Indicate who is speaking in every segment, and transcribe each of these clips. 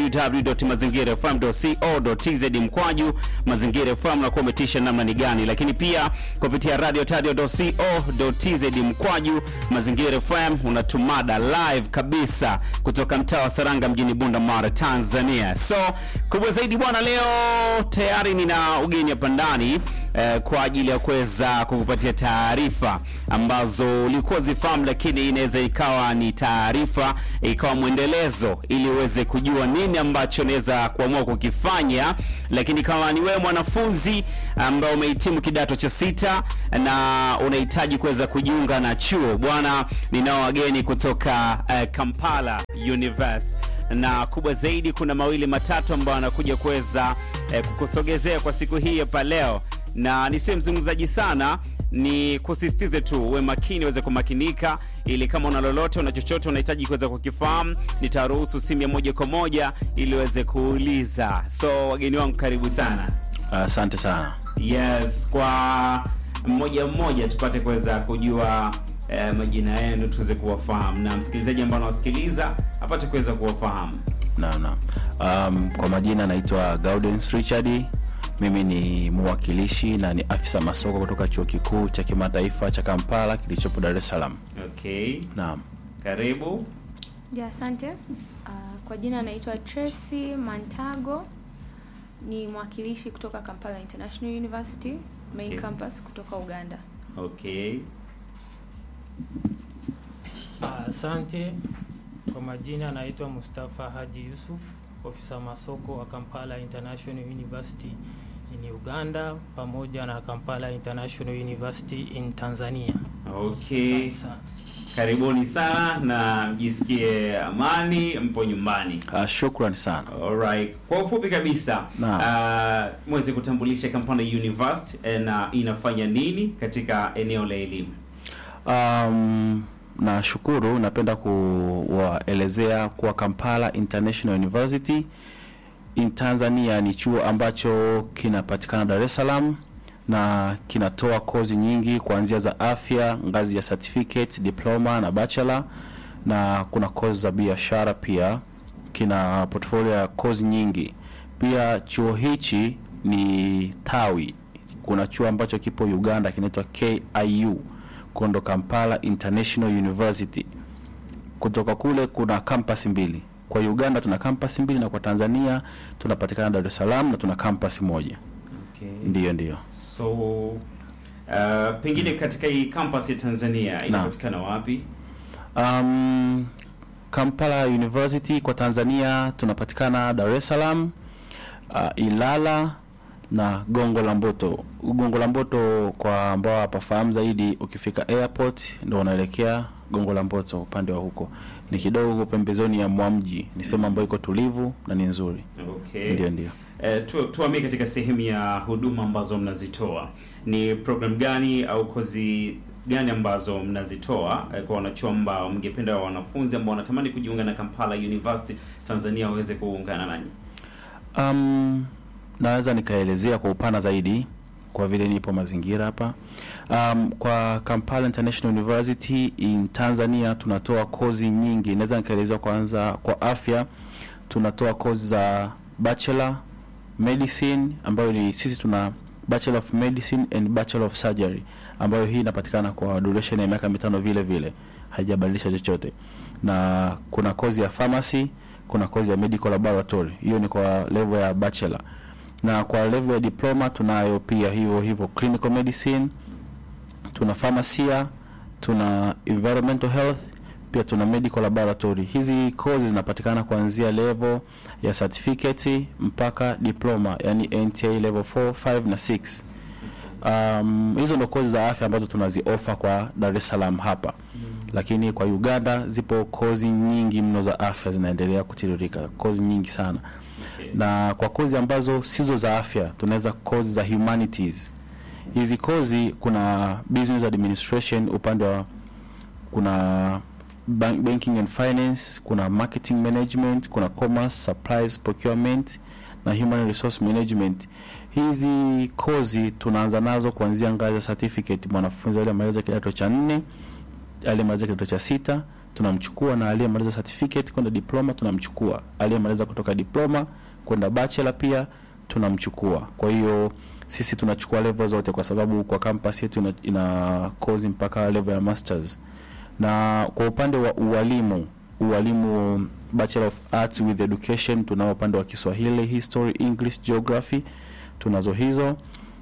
Speaker 1: www.mazingirafm.co.tz mkwaju mazingira FM na kumetisha namna ni gani, lakini pia kupitia radio tadio.co.tz mkwaju mazingira FM unatumada live kabisa kutoka mtaa wa Saranga mjini Bunda Mara, Tanzania. So kubwa zaidi bwana, leo tayari nina ugeni hapa ndani eh, kwa ajili ya kuweza kukupatia taarifa ambazo ulikuwa zifahamu, lakini inaweza ikawa ni taarifa ikawa mwendelezo, ili uweze kujua nini ambacho unaweza kuamua kukifanya. Lakini kama ni wewe mwanafunzi ambao umehitimu kidato cha sita na unahitaji kuweza kujiunga na chuo bwana, ninao wageni kutoka eh, Kampala University na kubwa zaidi, kuna mawili matatu ambayo anakuja kuweza eh, kukusogezea kwa siku hii hapa leo, na nisiwe mzungumzaji sana, ni kusisitize tu uwe makini, uweze kumakinika, ili kama una lolote, una chochote unahitaji kuweza kukifahamu, nitaruhusu simu ya moja kwa moja ili uweze kuuliza. So wageni wangu, karibu sana.
Speaker 2: Asante sana.
Speaker 1: Yes, kwa mmoja mmoja tupate kuweza kujua eh, majina yenu tuweze kuwafahamu na msikilizaji ambaye anawasikiliza apate kuweza kuwafahamu.
Speaker 2: Naam, naam. Um, kwa majina naitwa Gaudens Richard. Mimi ni mwakilishi na ni afisa masoko kutoka Chuo Kikuu cha Kimataifa cha Kampala kilichopo Dar es Salaam.
Speaker 1: Okay,
Speaker 2: Naam.
Speaker 1: karibu.
Speaker 3: Ja, asante. Uh, kwa jina naitwa Tracy Mantago, ni mwakilishi kutoka Kampala International University main
Speaker 1: Okay.
Speaker 3: campus kutoka Uganda.
Speaker 1: Okay,
Speaker 4: Ah, Asante. Kwa majina naitwa Mustafa Haji Yusuf, ofisa masoko wa Kampala International University in Uganda pamoja na Kampala International University in Tanzania.
Speaker 1: okay,
Speaker 4: Asante sana.
Speaker 1: karibuni sana na mjisikie amani, mpo nyumbani.
Speaker 2: Uh, shukrani sana.
Speaker 1: Alright. Kwa ufupi kabisa
Speaker 2: Naam.
Speaker 1: uh, mweze kutambulisha Kampala University eh, na inafanya nini katika eneo la elimu?
Speaker 2: Um, nashukuru. Napenda kuwaelezea kuwa Kampala International University in Tanzania ni chuo ambacho kinapatikana Dar es Salaam na kinatoa kozi nyingi kuanzia za afya, ngazi ya certificate, diploma na bachelor, na kuna kozi za biashara pia. Kina portfolio ya kozi nyingi. Pia chuo hichi ni tawi. Kuna chuo ambacho kipo Uganda kinaitwa KIU Kondo Kampala International University. Kutoka kule kuna kampasi mbili. Kwa Uganda tuna kampasi mbili na kwa Tanzania tunapatikana Dar es Salaam na tuna kampasi moja.
Speaker 1: Okay.
Speaker 2: Ndiyo, ndiyo.
Speaker 1: So uh, pengine katika hii campus ya Tanzania inapatikana wapi?
Speaker 2: Um, Kampala University kwa Tanzania tunapatikana Dar es Salaam, uh, Ilala na Gongo la Mboto. Gongo la Mboto kwa ambao hapafahamu zaidi, ukifika airport ndio unaelekea Gongo la Mboto upande wa huko. Ni kidogo pembezoni ya mwa mji. Ni sehemu ambayo iko tulivu na ni nzuri.
Speaker 1: Okay.
Speaker 2: Ndio, ndio.
Speaker 1: Eh, tu, tuamie katika sehemu ya huduma ambazo mnazitoa ni program gani au kozi gani ambazo mnazitoa eh, kwa wanachuo ambao mngependa wanafunzi ambao wanatamani kujiunga na Kampala University Tanzania waweze kuungana nanyi?
Speaker 2: Um, naweza nikaelezea kwa upana zaidi kwa vile nipo mazingira hapa. Um, kwa Kampala International University in Tanzania tunatoa kozi nyingi. Naweza nikaelezea kwanza kwa afya, tunatoa kozi za bachelor medicine ambayo ni sisi tuna bachelor of medicine and bachelor of surgery ambayo hii inapatikana kwa duration ya miaka mitano vile vile, haijabadilisha chochote. Na kuna kozi ya pharmacy, kuna kozi ya medical laboratory, hiyo ni kwa level ya bachelor, na kwa level ya diploma tunayo pia hiyo hivyo clinical medicine, tuna pharmacia, tuna environmental health, pia tuna medical laboratory. Hizi kozi zinapatikana kuanzia level ya certificate mpaka diploma, yani NTA level 4, 5 na 6. Um, hizo ndo kozi za afya ambazo tunaziofa kwa Dar es Salaam hapa lakini kwa Uganda zipo kozi nyingi mno za afya zinaendelea kutiririka, kozi nyingi sana
Speaker 1: Okay.
Speaker 2: na kwa kozi ambazo sizo za afya tunaweza kozi za humanities. Hizi kozi kuna business administration upande wa kuna bank, banking and finance, kuna marketing management, kuna commerce, supplies, procurement na human resource management. Hizi kozi tunaanza nazo kuanzia ngazi ya certificate. Mwanafunzi alimaliza kidato cha nne, alimaliza kidato cha sita, tunamchukua na aliyemaliza certificate kwenda diploma tunamchukua aliyemaliza kutoka diploma kwenda bachelor pia tunamchukua kwa hiyo sisi tunachukua level zote kwa sababu kwa campus yetu ina, ina course mpaka level ya masters na kwa upande wa ualimu ualimu bachelor of arts with education tunao upande wa kiswahili history english geography tunazo hizo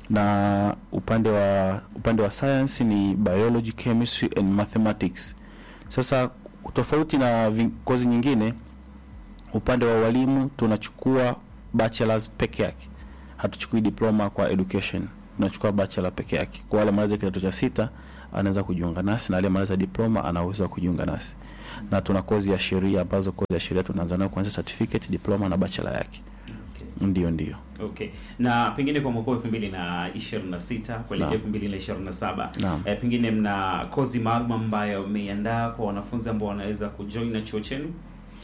Speaker 2: na upande wa upande wa science ni biology chemistry and mathematics sasa tofauti na vi- kozi nyingine upande wa walimu tunachukua bachelors peke yake hatuchukui diploma kwa education tunachukua bachelor peke yake kwa wale maliza kidato cha sita anaweza kujiunga nasi na aliyemaliza diploma anaweza kujiunga nasi na tuna kozi ya sheria ambazo kozi ya sheria tunaanza nayo kuanzia certificate diploma na bachelor yake
Speaker 1: Okay.
Speaker 2: ndio ndio
Speaker 1: Okay. Na pengine kwa mwaka elfu mbili na ishirini na sita kuelekea
Speaker 2: Naam.
Speaker 1: elfu mbili na ishirini na saba
Speaker 2: Naam.
Speaker 1: eh, pengine mna kozi maalum ambayo mmeiandaa kwa wanafunzi ambao wanaweza kujoin na chuo chenu?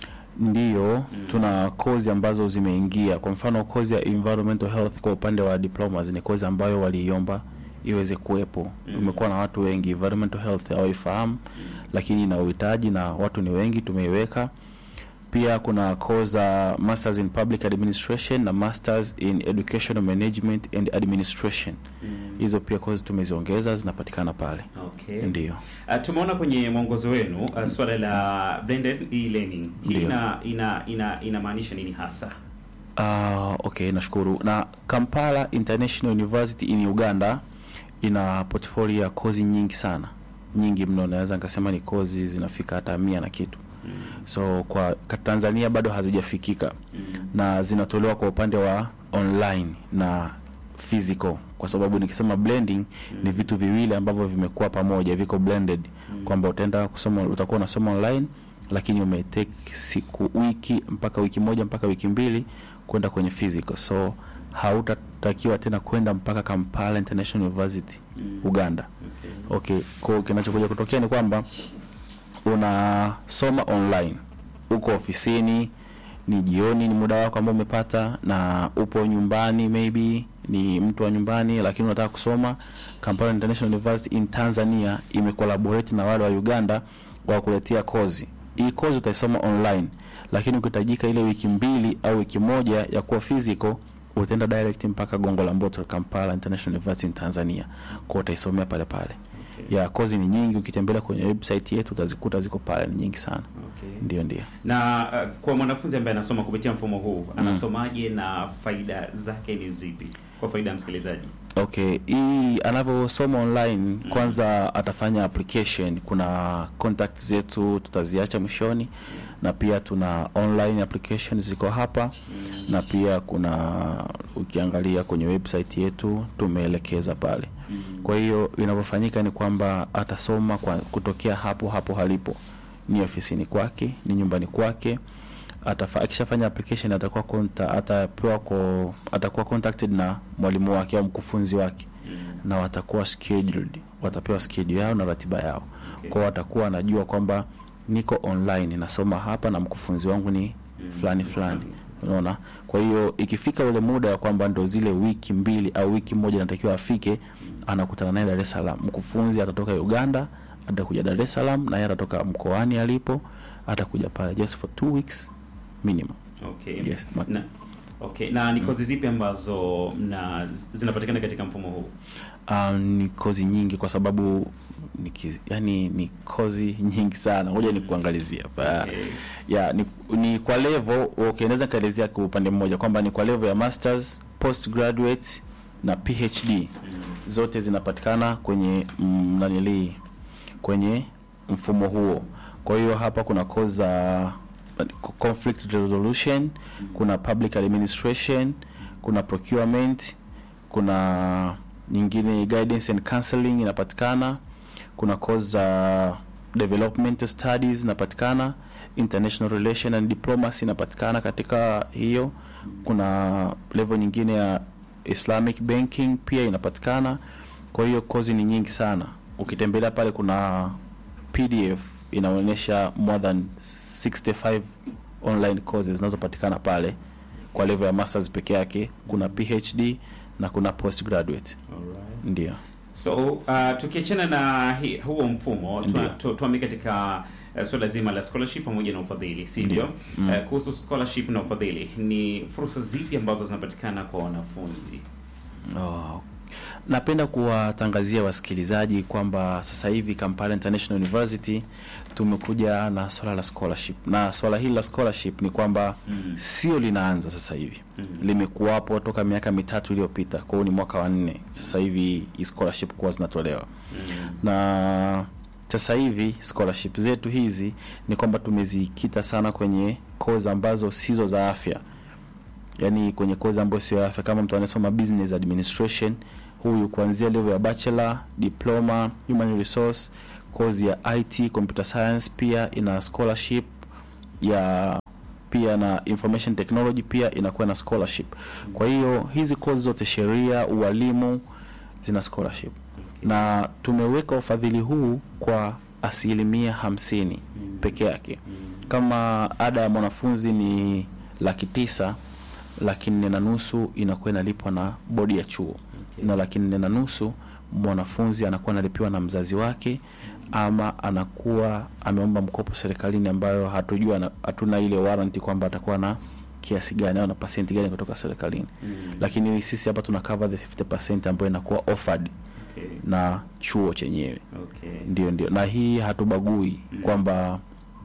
Speaker 2: Ndiyo, tuna kozi ambazo zimeingia. Kwa mfano kozi ya environmental health kwa upande wa diplomas ni kozi ambayo waliiomba iweze kuwepo.
Speaker 1: Mm.
Speaker 2: Umekuwa na watu wengi, environmental health hawaifahamu, lakini ina uhitaji na watu ni wengi, tumeiweka. Pia kuna kozi za masters in public administration na masters in educational management and administration. Hizo pia kozi tumeziongeza, zinapatikana pale.
Speaker 1: Okay.
Speaker 2: Ndiyo.
Speaker 1: Uh, tumeona kwenye mwongozo wenu uh, swala la blended e-learning. Hii
Speaker 2: Ndio.
Speaker 1: ina ina ina inamaanisha nini hasa?
Speaker 2: Ah, okay, nashukuru. Na Kampala International University in Uganda ina portfolio ya kozi nyingi sana, nyingi mno, naweza nikasema ni kozi zinafika hata mia na kitu. So kwa ka- Tanzania bado hazijafikika na zinatolewa kwa upande wa online na physical, kwa sababu nikisema blending ni vitu viwili ambavyo vimekuwa pamoja, viko blended, kwamba utaenda kusoma, utakuwa unasoma online lakini umetake siku wiki mpaka wiki moja mpaka wiki mbili kwenda kwenye physical, so hautatakiwa tena kwenda mpaka Kampala International University Uganda.
Speaker 1: Okay.
Speaker 2: Okay, kwa kinachokuja kutokea ni kwamba unasoma online, uko ofisini, ni jioni, ni muda wako ambao umepata, na upo nyumbani, maybe ni mtu wa nyumbani, lakini unataka kusoma. Kampala International University in Tanzania imecollaborate na wale wa Uganda wa kuletea kozi. Hii kozi utaisoma online, lakini ukihitajika ile wiki mbili au wiki moja ya kuwa physical utaenda direct mpaka Gongo la Mboto Kampala International University in Tanzania, kwa utaisomea pale pale
Speaker 1: Okay.
Speaker 2: ya kozi ni nyingi. Ukitembelea kwenye website yetu utazikuta ziko pale, ni nyingi sana.
Speaker 1: Okay.
Speaker 2: Ndio, ndio.
Speaker 1: Na uh, kwa mwanafunzi ambaye anasoma kupitia mfumo huu anasomaje na faida zake ni zipi kwa faida ya msikilizaji?
Speaker 2: Okay, hii anavyosoma online, kwanza atafanya application. Kuna contact zetu tutaziacha mwishoni, na pia tuna online application ziko hapa, na pia kuna ukiangalia kwenye website yetu tumeelekeza pale. Kwa hiyo inavyofanyika ni kwamba atasoma kwa kutokea hapo hapo halipo, ni ofisini kwake, ni nyumbani kwake. Atafa, akishafanya application atakuwa konta, atapewa ko, atakuwa contacted na mwalimu wake au mkufunzi wake na watakuwa scheduled, watapewa schedule yao na ratiba yao.
Speaker 1: Okay.
Speaker 2: Kwao watakuwa anajua kwamba niko online nasoma hapa na mkufunzi wangu ni fulani fulani, unaona. Kwa hiyo ikifika ule muda wa kwamba ndo zile wiki mbili au wiki moja natakiwa afike, anakutana naye Dar es Salaam. Mkufunzi atatoka Uganda, atakuja Dar es Salaam, na yeye atatoka mkoani alipo, atakuja pale just for two weeks minimum.
Speaker 1: Okay.
Speaker 2: Yes, ma-
Speaker 1: Na, okay. Na ni kozi zipi ambazo mna zinapatikana katika mfumo huu?
Speaker 2: Um, ni kozi nyingi kwa sababu ni kiz, yani ni kozi nyingi sana. Ngoja nikuangalizia hapa.
Speaker 1: Okay.
Speaker 2: Ya ni, ni kwa level okay, naweza kaelezea kwa upande mmoja kwamba ni kwa level ya masters, postgraduate na PhD. Zote zinapatikana kwenye mm, nanili kwenye mfumo huo. Kwa hiyo hapa kuna kozi za conflict resolution, kuna public administration, kuna procurement, kuna nyingine guidance and counseling inapatikana, kuna course za development studies inapatikana, international relation and diplomacy inapatikana katika hiyo. Kuna level nyingine ya Islamic banking pia inapatikana. Kwa hiyo kozi ni nyingi sana. Ukitembelea pale kuna PDF inaonyesha more than 65 online courses zinazopatikana pale kwa level ya masters peke yake. Kuna PhD na kuna postgraduate.
Speaker 1: Alright.
Speaker 2: Ndio.
Speaker 1: So uh, tukiachana na hi, huo mfumo
Speaker 2: Ndio.
Speaker 1: tuame katika uh, swala zima la scholarship pamoja na ufadhili, si ndio?
Speaker 2: Mm.
Speaker 1: Uh, kuhusu scholarship na ufadhili, ni fursa zipi ambazo zinapatikana kwa wanafunzi?
Speaker 2: Oh. Napenda kuwatangazia wasikilizaji kwamba sasa hivi Kampala International University tumekuja na swala la scholarship, na swala hili la scholarship ni kwamba
Speaker 1: Mm.
Speaker 2: sio linaanza sasa hivi
Speaker 1: Mm.
Speaker 2: limekuwapo toka miaka mitatu iliyopita. Kwa hiyo ni mwaka wa nne sasa hivi hii scholarship kuwa zinatolewa
Speaker 1: Mm.
Speaker 2: na sasa hivi scholarship zetu hizi ni kwamba tumezikita sana kwenye kozi ambazo sizo za afya, yaani kwenye kozi ambayo sio ya afya. Kama mtu anasoma business administration, huyu kuanzia level ya bachelor, diploma, human resource, kozi ya IT, computer science pia ina scholarship ya pia na information technology pia inakuwa na scholarship. Kwa hiyo hizi kozi zote, sheria, ualimu, zina scholarship
Speaker 1: Okay.
Speaker 2: na tumeweka ufadhili huu kwa asilimia hamsini
Speaker 1: Mm.
Speaker 2: peke yake.
Speaker 1: Mm.
Speaker 2: Kama ada ya mwanafunzi ni laki tisa, laki nne na nusu inakuwa inalipwa na bodi ya chuo
Speaker 1: Okay.
Speaker 2: na laki nne na nusu mwanafunzi anakuwa analipiwa na mzazi wake ama anakuwa ameomba mkopo serikalini ambayo hatujua na- hatuna ile warranty kwamba atakuwa na kiasi gani au na pasenti gani kutoka serikalini
Speaker 1: Mm.
Speaker 2: lakini sisi hapa tuna cover the 50% ambayo inakuwa offered
Speaker 1: Okay.
Speaker 2: na chuo chenyewe
Speaker 1: Okay.
Speaker 2: ndio ndio na hii hatubagui
Speaker 1: Mm.
Speaker 2: kwamba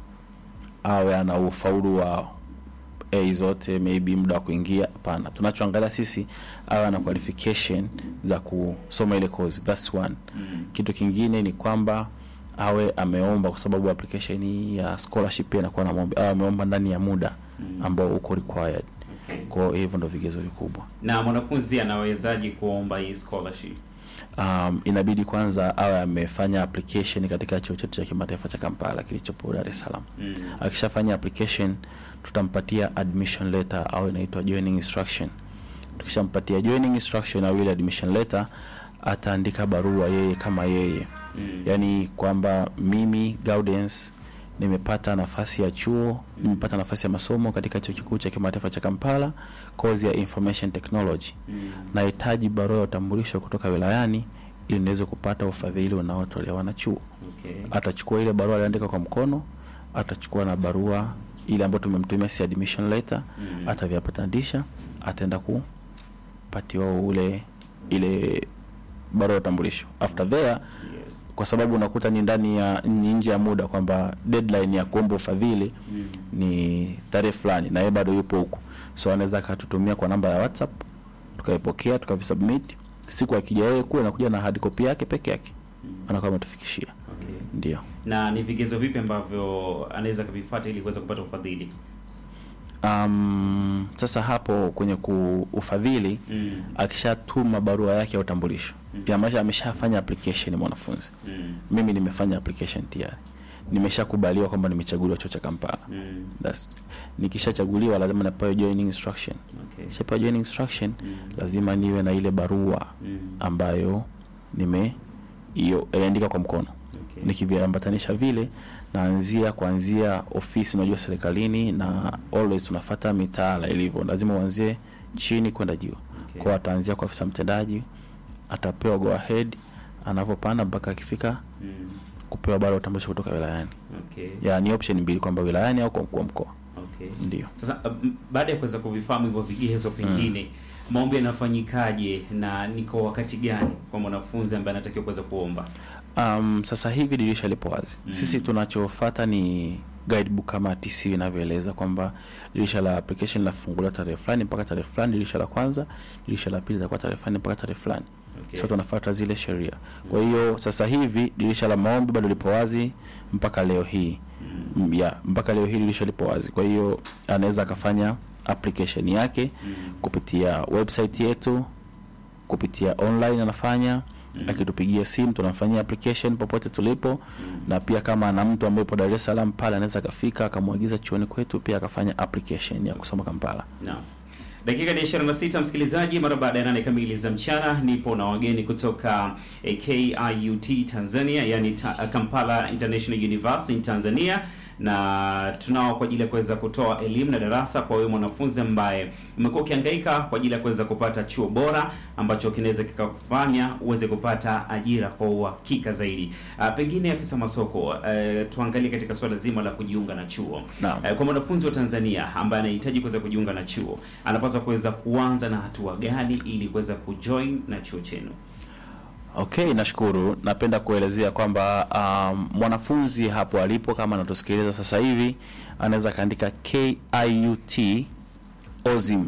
Speaker 2: awe ana ufaulu wa a zote maybe muda wa kuingia hapana tunachoangalia sisi awe ana qualification za kusoma ile course that's one
Speaker 1: Mm.
Speaker 2: kitu kingine ni kwamba awe ameomba kwa sababu application ya scholarship pia inakuwa na maombi awe ameomba ndani ya muda
Speaker 1: Mm.
Speaker 2: ambao uko required
Speaker 1: Okay.
Speaker 2: kwa hiyo hivyo ndo vigezo vikubwa
Speaker 1: na mwanafunzi anawezaje kuomba hii scholarship?
Speaker 2: um, inabidi kwanza awe amefanya application katika chuo chetu cha kimataifa cha Kampala kilichopo Dar es Salaam.
Speaker 1: Mm.
Speaker 2: Akishafanya application, tutampatia admission letter au inaitwa joining instruction. Tukishampatia joining instruction au ile admission letter, ataandika barua yeye kama yeye,
Speaker 1: Mm.
Speaker 2: yaani kwamba mimi Gaudens nimepata nafasi ya chuo, nimepata nafasi ya masomo katika chuo kikuu cha kimataifa cha Kampala, kozi ya information technology
Speaker 1: Mm.
Speaker 2: nahitaji barua ya utambulisho kutoka wilayani ili niweze kupata ufadhili unaotolewa na chuo.
Speaker 1: Okay.
Speaker 2: Atachukua ile barua aliandika kwa mkono, atachukua na barua ile ambayo tumemtumia si admission letter,
Speaker 1: Mm.
Speaker 2: atavyapatanisha, ataenda kupatiwa ule ile barua ya utambulisho. After there,
Speaker 1: Yes.
Speaker 2: kwa sababu unakuta ni ndani ya ni nje ya muda kwamba deadline ya kuomba ufadhili
Speaker 1: Mm.
Speaker 2: ni tarehe fulani na yeye bado yupo huku, so anaweza akatutumia kwa namba ya WhatsApp tukaipokea tukavisubmit. Siku akija yeye kule anakuja na hard copy yake peke yake,
Speaker 1: Mm.
Speaker 2: anakuwa ametufikishia.
Speaker 1: Okay.
Speaker 2: Ndio.
Speaker 1: na ni vigezo vipi ambavyo anaweza kuvifuata ili kuweza kupata ufadhili?
Speaker 2: Um, sasa hapo kwenye ku ufadhili
Speaker 1: Mm.
Speaker 2: akishatuma barua yake ya utambulisho
Speaker 1: Mm.
Speaker 2: inamaanisha ameshafanya application mwanafunzi.
Speaker 1: Mm.
Speaker 2: Mimi nimefanya application tayari, nimeshakubaliwa kwamba nimechaguliwa chuo cha Kampala.
Speaker 1: Mm.
Speaker 2: That's, nikishachaguliwa lazima napewa joining instruction.
Speaker 1: Okay.
Speaker 2: Kishapewa joining instruction
Speaker 1: Mm.
Speaker 2: lazima niwe na ile barua
Speaker 1: Mm.
Speaker 2: ambayo nime hiyo iandika kwa mkono
Speaker 1: Okay.
Speaker 2: nikiviambatanisha vile naanzia kuanzia ofisi unajua serikalini na always tunafata mitaala ilivyo lazima uanzie chini kwenda juu
Speaker 1: Okay.
Speaker 2: kwa ataanzia kwa afisa mtendaji atapewa go ahead anavyopanda mpaka akifika
Speaker 1: Mm.
Speaker 2: kupewa barua ya utambulisho kutoka wilayani
Speaker 1: Okay.
Speaker 2: ya ni option mbili kwamba wilayani au kwa mkuu wa mkoa
Speaker 1: Okay.
Speaker 2: ndio
Speaker 1: Sasa um, baada ya kuweza kuvifahamu hivyo vigezo, pengine maombi yanafanyikaje na ni kwa wakati gani kwa mwanafunzi ambaye anatakiwa kuweza kuomba?
Speaker 2: Um, sasa hivi dirisha lipo wazi.
Speaker 1: Mm.
Speaker 2: Sisi tunachofata ni guidebook kama TC inavyoeleza kwamba dirisha la application linafunguliwa tarehe fulani mpaka tarehe fulani, dirisha la kwanza, dirisha la pili litakuwa tarehe fulani mpaka tarehe fulani.
Speaker 1: Okay.
Speaker 2: So tunafuata zile sheria. Kwa hiyo sasa hivi dirisha la maombi bado lipo wazi mpaka leo hii.
Speaker 1: Mm.
Speaker 2: Mm, yeah, mpaka leo hii dirisha lipo wazi. Kwa hiyo anaweza akafanya application yake
Speaker 1: Mm.
Speaker 2: kupitia website yetu, kupitia online anafanya
Speaker 1: Mm.
Speaker 2: akitupigia simu tunamfanyia application popote tulipo na pia kama ana mtu ambaye yupo Dar es Salaam pale anaweza akafika akamwagiza chuoni kwetu pia akafanya application ya kusoma Kampala.
Speaker 1: Naam. Dakika ni 26 msikilizaji, mara baada ya nane kamili za mchana, nipo na wageni kutoka eh, KIUT Tanzania, yani ta, Kampala International University in Tanzania, na tunao kwa ajili ya kuweza kutoa elimu na darasa kwa wewe mwanafunzi ambaye umekuwa ukihangaika kwa ajili ya kuweza kupata chuo bora ambacho kinaweza kikakufanya uweze kupata ajira kwa uhakika zaidi. Uh, pengine afisa masoko, uh, tuangalie katika suala zima la kujiunga na chuo.
Speaker 2: Naam.
Speaker 1: Uh, kwa mwanafunzi wa Tanzania ambaye anahitaji kuweza kujiunga na chuo, anapaswa kuweza kuanza na hatua gani ili kuweza kujoin na chuo chenu?
Speaker 2: Okay, nashukuru. Napenda kuelezea kwamba um, mwanafunzi hapo alipo kama anatusikiliza sasa hivi anaweza kaandika KIUT OZIM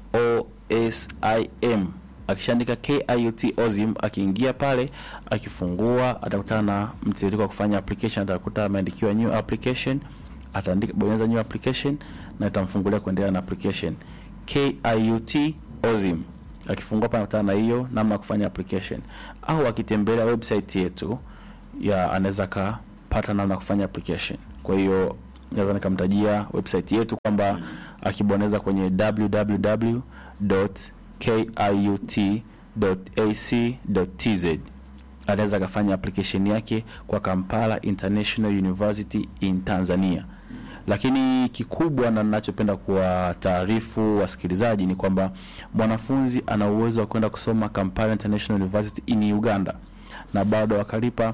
Speaker 2: OSIM. Akishaandika KIUT OZIM, akiingia pale, akifungua atakutana na mtiririko wa kufanya application. Atakuta ameandikiwa new application, ataandika bonyeza new application na itamfungulia kuendelea na application KIUT OZIM akifungua pale anakutana na hiyo namna ya kufanya application, au akitembelea website yetu ya anaweza akapata namna ya kufanya application. Kwa hiyo naweza nikamtajia website yetu kwamba akibonyeza kwenye www.kiut.ac.tz anaweza akafanya application yake kwa Kampala International University in Tanzania lakini kikubwa na ninachopenda kuwataarifu wasikilizaji ni kwamba mwanafunzi ana uwezo wa kwenda kusoma Kampala International University in Uganda na bado akalipa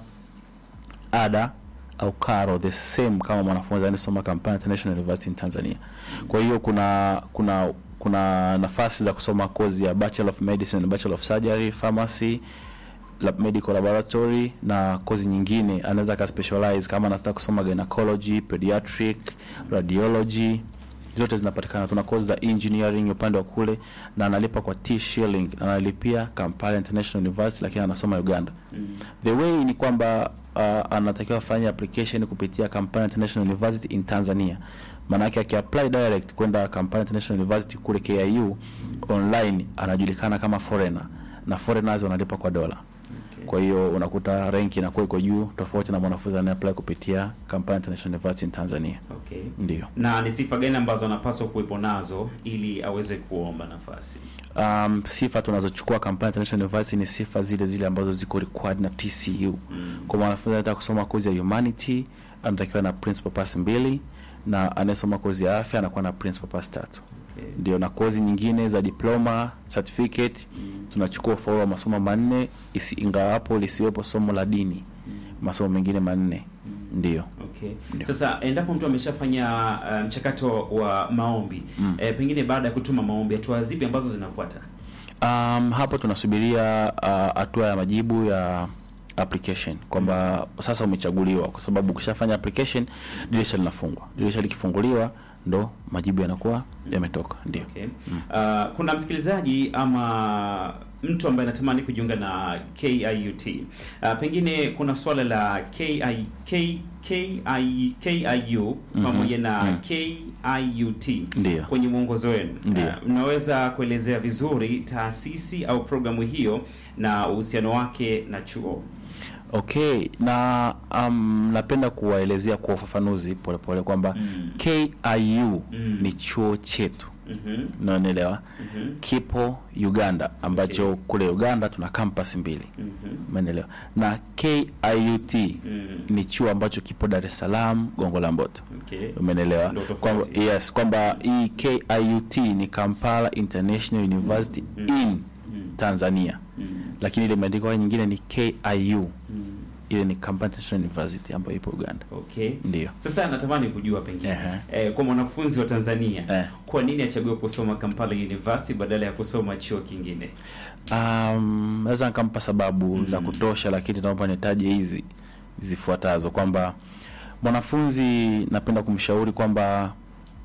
Speaker 2: ada au karo the same kama mwanafunzi anayesoma Kampala International University in Tanzania. Kwa hiyo kuna kuna kuna nafasi za kusoma kozi ya Bachelor of Medicine, Bachelor of Surgery, Pharmacy, lab medical laboratory na kozi nyingine anaweza ka specialize kama anataka kusoma gynecology, pediatric, radiology zote zinapatikana. Tuna kozi za engineering upande wa kule na analipa kwa T shilling, analipia Kampala International University lakini anasoma Uganda. The way ni kwamba uh, anatakiwa afanye application kupitia Kampala International University in Tanzania. Maana yake akiapply direct kwenda Kampala International University kule KIU online anajulikana kama foreigner na foreigners wanalipa kwa dola. Kwa hiyo unakuta rank inakuwa iko juu tofauti na mwanafunzi anayeapply kupitia Kampala International University in Tanzania.
Speaker 1: Okay.
Speaker 2: Ndio.
Speaker 1: Na ni sifa gani ambazo anapaswa kuwepo nazo ili aweze kuomba nafasi?
Speaker 2: Um, sifa tunazochukua Kampala International University ni sifa zile zile ambazo ziko required na TCU. Kwa mwanafunzi anataka kusoma kozi ya humanity anatakiwa na principal pass mbili na anayesoma kozi ya afya anakuwa na principal pass tatu.
Speaker 1: Okay.
Speaker 2: Ndio, na kozi nyingine za diploma certificate tunachukua ufaulu wa masomo manne, isi ingawapo lisiwepo somo la dini, masomo mengine manne. Ndio.
Speaker 1: Okay.
Speaker 2: Ndio.
Speaker 1: Sasa endapo mtu ameshafanya uh, mchakato wa maombi
Speaker 2: Mm.
Speaker 1: eh, pengine baada ya kutuma maombi, hatua zipi ambazo zinafuata?
Speaker 2: Um, hapo tunasubiria uh, hatua ya majibu ya application kwamba sasa umechaguliwa, kwa sababu ukishafanya application dirisha linafungwa. Dirisha likifunguliwa ndo majibu yanakuwa yametoka. Ndio.
Speaker 1: Okay. Uh, kuna msikilizaji ama mtu ambaye anatamani kujiunga na KIUT. Uh, pengine kuna swala la KI, K, KI, KIU pamoja na
Speaker 2: mhm.
Speaker 1: KIUT
Speaker 2: Ndio.
Speaker 1: kwenye mwongozo wenu.
Speaker 2: Ndio.
Speaker 1: Uh, mnaweza kuelezea vizuri taasisi au programu hiyo na uhusiano wake na chuo?
Speaker 2: Okay, na um, napenda kuwaelezea kwa ufafanuzi polepole kwamba
Speaker 1: Mm.
Speaker 2: KIU
Speaker 1: Mm.
Speaker 2: ni chuo chetu
Speaker 1: Mhm.
Speaker 2: unaelewa,
Speaker 1: Mhm.
Speaker 2: kipo Uganda ambacho
Speaker 1: Okay.
Speaker 2: kule Uganda tuna campus mbili
Speaker 1: Mhm.
Speaker 2: umeelewa, na KIUT
Speaker 1: Mm.
Speaker 2: ni chuo ambacho kipo Dar es Salaam Gongo la Mboto
Speaker 1: Okay.
Speaker 2: umenelewa
Speaker 1: Ndio tofauti.
Speaker 2: kwamba yes kwamba hii KIUT ni Kampala International University
Speaker 1: Mm.
Speaker 2: in
Speaker 1: Mm.
Speaker 2: Tanzania
Speaker 1: Mm.
Speaker 2: lakini ile imeandikwa nyingine ni KIU
Speaker 1: Mm.
Speaker 2: ile ni Kampala International University ambayo ipo Uganda
Speaker 1: Okay.
Speaker 2: ndio
Speaker 1: Sasa natamani kujua pengine
Speaker 2: Ehe.
Speaker 1: eh, kwa mwanafunzi wa Tanzania
Speaker 2: Eh.
Speaker 1: kwa nini achague kusoma Kampala University badala ya kusoma chuo kingine?
Speaker 2: Um, naweza nikampa sababu
Speaker 1: Mm.
Speaker 2: za kutosha, lakini naomba nitaje hizi zifuatazo kwamba mwanafunzi napenda kumshauri kwamba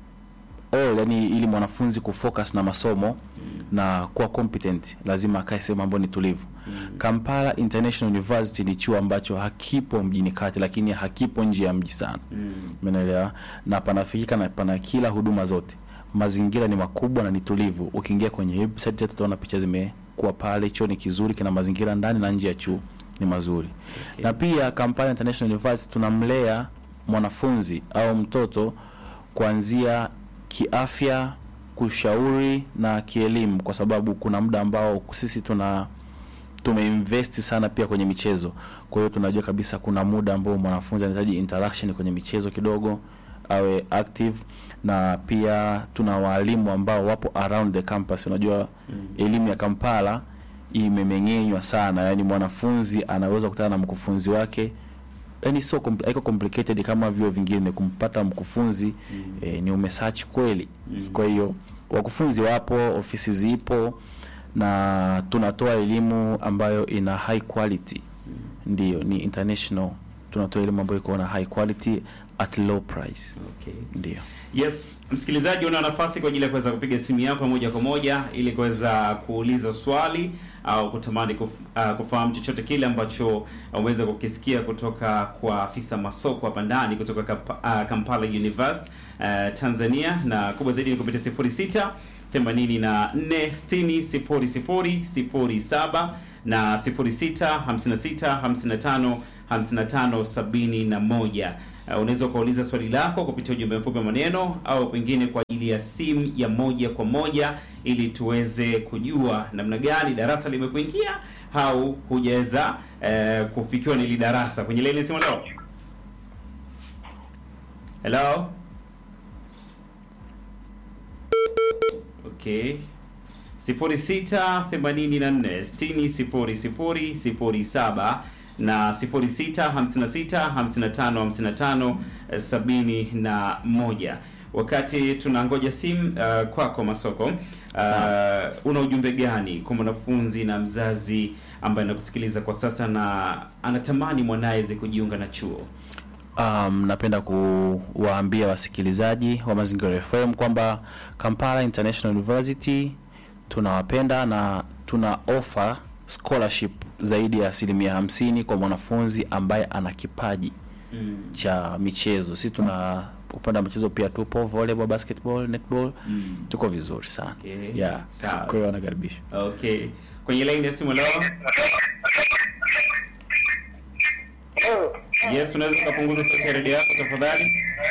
Speaker 2: all, yani ili mwanafunzi kufocus na masomo na kuwa competent lazima akae sehemu ambayo ni tulivu. Kampala International University ni chuo ambacho hakipo mjini kati, lakini hakipo nje ya mji sana,
Speaker 1: Mm.
Speaker 2: umeelewa, na panafikika na pana kila huduma zote. Mazingira ni makubwa na ni tulivu. Ukiingia kwenye website yetu utaona picha zimekuwa pale. Chuo ni kizuri, kina mazingira ndani na nje ya chuo ni mazuri.
Speaker 1: Okay.
Speaker 2: Na pia Kampala International University tunamlea mwanafunzi au mtoto kuanzia kiafya, kushauri na kielimu, kwa sababu kuna muda ambao sisi tuna tumeinvest sana pia kwenye michezo. Kwa hiyo tunajua kabisa kuna muda ambao mwanafunzi anahitaji interaction kwenye michezo kidogo awe active, na pia tuna walimu ambao wapo around the campus. Unajua elimu ya Kampala imemeng'enywa sana, yani mwanafunzi anaweza kukutana na mkufunzi wake yani sio compl- haiko complicated kama vyuo vingine kumpata mkufunzi eh, ni umesearch kweli. Kwa hiyo wakufunzi wapo, ofisi zipo na tunatoa elimu ambayo ina high quality. Ndiyo, ni international. Tunatoa elimu ambayo iko na high quality at low price.
Speaker 1: Okay.
Speaker 2: Ndio.
Speaker 1: Yes, msikilizaji, una nafasi kwa ajili ya kuweza kupiga simu yako moja kwa moja ili kuweza kuuliza swali au kutamani kuf, uh, kufahamu chochote kile ambacho umeweza kukisikia kutoka kwa afisa masoko hapa ndani kutoka Kampa, uh, Kampala University uh, Tanzania, na kubwa zaidi ni kupitia 06 84 60 00 07 na 06 56 55 55 71. Uh, unaweza ukauliza swali lako kupitia ujumbe mfupi wa maneno au pengine kwa ajili ya simu ya moja kwa moja ili tuweze kujua namna gani darasa limekuingia au hujaweza eh, kufikiwa na hili darasa. Kwenye laini ya simu leo. Hello? Okay. 0684600007 na 0656555571. Wakati tunangoja simu uh, kwako Masoko, uh, una ujumbe gani kwa mwanafunzi na mzazi ambaye anakusikiliza kwa sasa na anatamani mwanaye aweze kujiunga na chuo?
Speaker 2: Um, napenda kuwaambia wasikilizaji wa Mazingira FM kwamba Kampala International University tunawapenda na tuna offer scholarship zaidi ya asilimia hamsini kwa mwanafunzi ambaye ana kipaji
Speaker 1: Mm.
Speaker 2: cha michezo. Si tuna upande wa michezo pia tupo volleyball, basketball, netball,
Speaker 1: Mm.
Speaker 2: tuko vizuri sana.
Speaker 1: Okay.
Speaker 2: Yeah.
Speaker 1: Sawa.
Speaker 2: Kwa hiyo wanakaribishwa.
Speaker 1: Okay. Kwenye line ya simu leo. Yes, unaweza ukapunguza sauti ya redio yako tafadhali?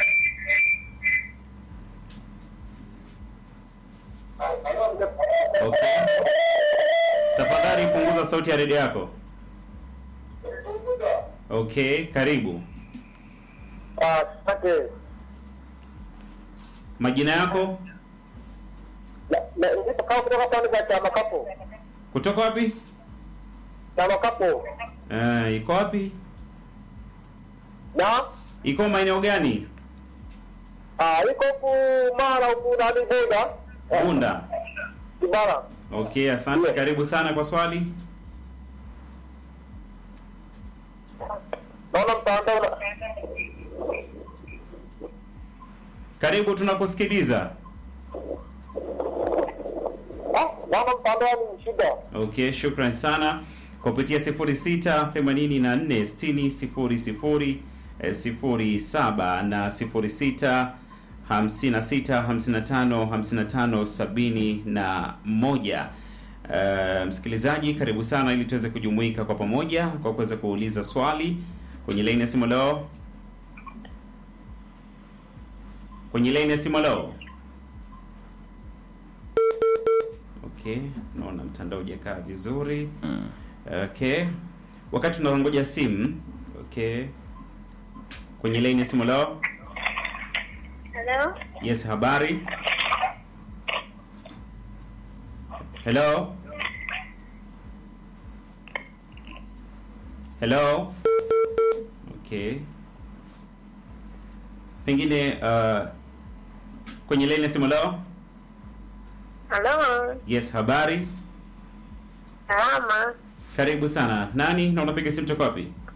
Speaker 1: Okay. Tafadhali punguza sauti ya redio yako. Okay, karibu.
Speaker 5: Asante.
Speaker 1: Majina yako?
Speaker 5: Na- na- ndipo kama kutoka pande za chama kapo
Speaker 1: Kutoka wapi?
Speaker 5: chama kapo
Speaker 1: Eh, iko wapi?
Speaker 5: na
Speaker 1: Iko maeneo gani?
Speaker 5: ah, iko huku mara huku nani Bunda Eh,
Speaker 1: Bunda.
Speaker 5: Kibara.
Speaker 1: Okay, asante.
Speaker 5: Yes.
Speaker 1: Karibu sana kwa swali.
Speaker 5: Naona mtandao na-
Speaker 1: Karibu, tunakusikiliza.
Speaker 5: ah, naona mtandao ni shida.
Speaker 1: Okay, shukran sana kupitia 06 84 60 00 eh, 07 na 06 56 55 55 71. Uh, msikilizaji karibu sana ili tuweze kujumuika kwa pamoja kwa kuweza kuuliza swali kwenye laini ya simu leo. Kwenye laini ya simu leo. Okay, naona mtandao hujakaa vizuri. Okay, wakati tunangoja simu. Okay, kwenye laini ya simu leo.
Speaker 6: Hello?
Speaker 1: Yes, habari. Hello. Hello. Okay. Pengine uh, kwenye laini ya simu leo.
Speaker 6: Hello?
Speaker 1: Yes, habari.
Speaker 6: Salama.
Speaker 1: Karibu sana. Nani na unapiga simu toka wapi?